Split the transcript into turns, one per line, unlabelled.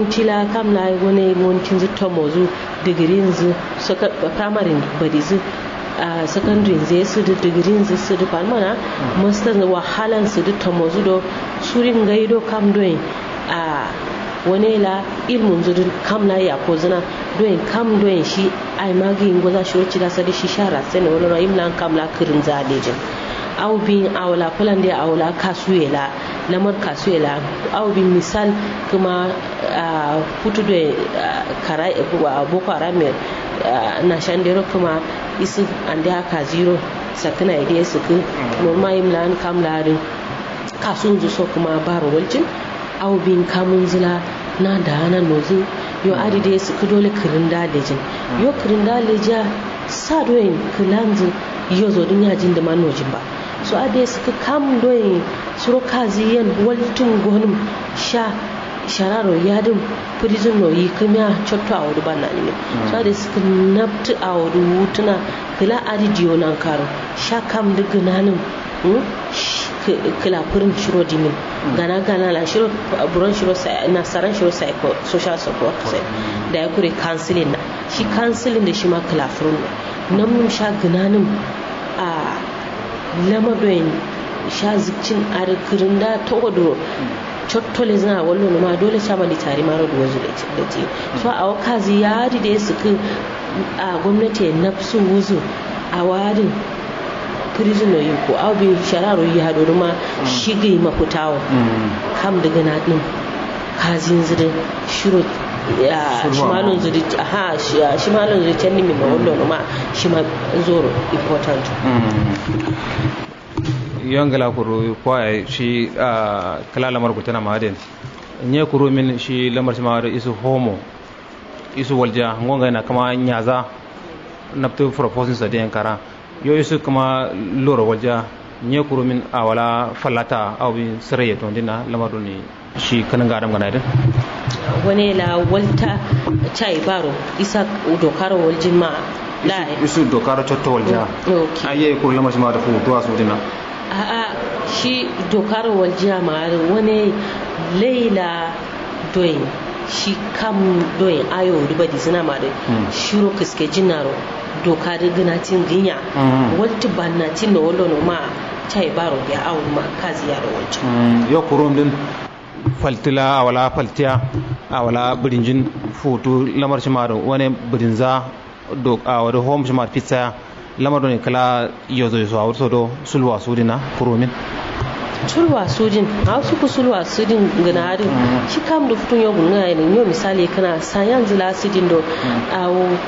monti la kam la wani montin zu tomozu digirin zu suka primary bari zu a secondary zai su da digirin zu su da palmana master wahalan su da tomozu do surin gaido kam doin a wani la ilmun zu kam la ya ko zina doin kam doin shi ai magi ngoza shi wacce da sadi shi shara sai ne wani ra'im lan kam la kirin zalejin au bin awla fulan da awla kasuela lamar kasuela au bin misal kuma hutu da kara boko haram na shandero kuma isu an da haka zero sakina ya su ku normal yin lan kam larin kasun zu so kuma baro waljin au bin kamun zila na da hana nozu yo adi da su ku dole kirin dalejin yo kirin daleja sa doyin kilanzu yo zo dun yajin da manojin ba so ade suka kam doyin suro kazi yan waltun gonum sha shararo yadin prison no yi kimya chotto a wadu banna ne so ade suka nabtu a wadu wutuna kila adi diyo nan karo sha kam da gananin kila furin shiro dimin gana gana la shiro buron shiro na saran shiro psycho social support sai da ya kure counseling na shi counseling da shi ma kila furin nan mun sha gananin a lamadoyin sha zikcin arkirin da ta wadro cottole zina wallo ma dole sha mali tare mara da wazu da ce so a wakazi ya da ya suka a gwamnati ya nafsu wuzu a warin prison yi ko abin shararo yi haɗu ma shige mafutawa kam daga na ɗin kazin zirin shiro shimalon zuri ha shimalon zuri can nimi ma wallo ma shi ma zoro important
yongala kuru kwa shi kala lamar ku tana maden nye kuru min shi lamar shi ma isu homo isu walja ngonga na kama nyaza naptu proposing sa den kara yo isu kama loro walja nye kuru min awala falata aw bi siraye to dina lamar ni shi kanan ga adam ganadin
wani la walta chai baro isa dokar waljin ma la
isu dokar chotto walja aye kuru lamar shi ma da fu to asu dina
a'a shi dokar waljiya ma wani laila doyin shi kam doyin ayo riba di zina ma da shiro kiske jinaro doka da ginatin ginya wata bannatin da wallo ma chai baro ya awu ma kazi yaro wancan
yo kurum din faltila awala faltiya awala birinjin foto lamar shi ma wani birinza do a wani home shi ma pizza lamar ne kala yozo yozo a wurso do sulwa sudina kurumin
sulwa sudin a su ku sulwa sudin gana harin shi kam da fitun yau gunga ne yau misali kana sayan zila sudin do a